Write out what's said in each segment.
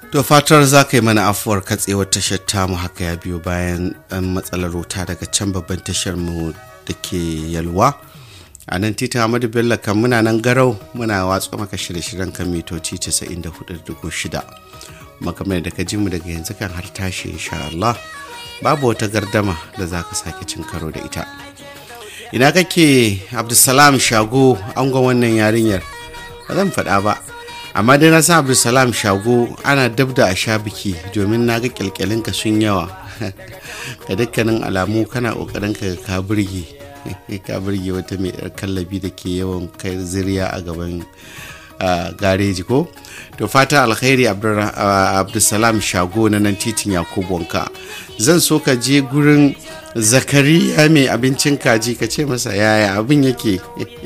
To fatar za ka yi mana afuwar katsewar tashar tamu haka ya biyo bayan ɗan matsalar wuta daga can babban tashar mu da ke yalwa. A nan titin Ahmadu Bello kan muna nan garau muna watsa maka shirye-shiryen kan mitoci 94.6. Makamai da ka ji mu daga yanzu kan har tashi insha Allah. Babu wata gardama da za ka sake cin karo da ita. Ina kake Abdulsalam Shago angon wannan yarinyar? Ba zan faɗa ba. amma dai na san abdulsalam shago ana dab da a sha biki domin na ga kyalkyalinka sun yawa ga dukkanin alamu kana kokarin ka ka burge ka burge wata mai yar kallabi da ke yawan kai ziriya a gaban gareji ko to fata alkhairi abdulsalam shago na nan titin yakubu wanka zan so ka je gurin zakariya mai abincin kaji ka ce masa yaya abin yake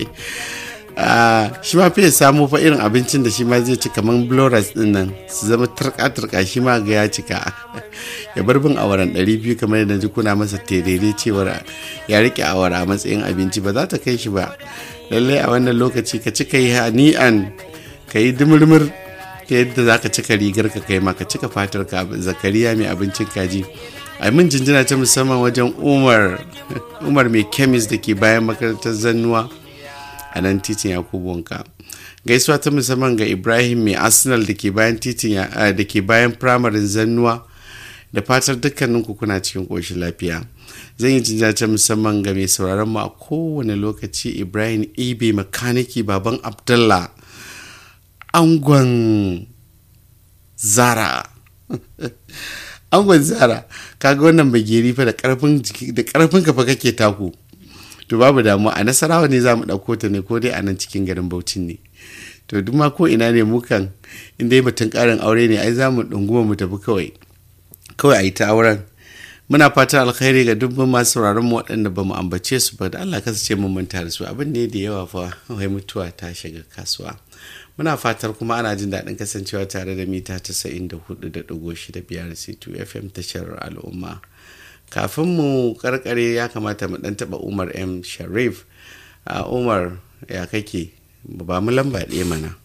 shi ma fiye samu fa irin abincin da shi ma zai ci kamar bloras din nan su zama turka-turka shi ma ga ya cika ya bar bin awaran 200 kamar yadda ji kuna masa terere cewar ya rike awara a matsayin abinci ba za ta kai shi ba lallai a wannan lokaci ka cika yi hani'an ka yi dumurmur ta yadda za ka cika rigar ka kai ma ka cika fatar ka zakariya mai abincin kaji a min jinjina ta musamman wajen umar umar mai kemis da ke bayan makarantar zannuwa a nan titin yakubu wanka gaisuwa ta musamman ga ibrahim mai arsenal da ke bayan titin da ke bayan firamarin zannuwa da fatar dukkanin kuna cikin ƙoshin lafiya zan yi jinja ta musamman ga mai sauraron mu a kowane lokaci ibrahim ibe makaniki baban abdullah angon zara angon zara kaga wannan bageri fa da karfin da karfin kafa kake taku to babu damuwa a nasarawa ne za mu ɗauko ta ne ko dai a nan cikin garin baucin ne to duk ma ko ina ne mukan in dai batun ƙarin aure ne ai za mu ɗunguma mu tafi kawai kawai a yi ta auren muna fata alkhairi ga dubban masu sauraron mu waɗanda ba mu ambace su ba da Allah kasance mun manta da su abin ne da yawa fa wai mutuwa ta shiga kasuwa muna fatar kuma ana jin daɗin kasancewa tare da mita 94.6 biyar c2 fm tashar al'umma kafin mu karkare ya kamata mu dan taba umar m sharif a umar ya kake ba mu lamba ɗaya mana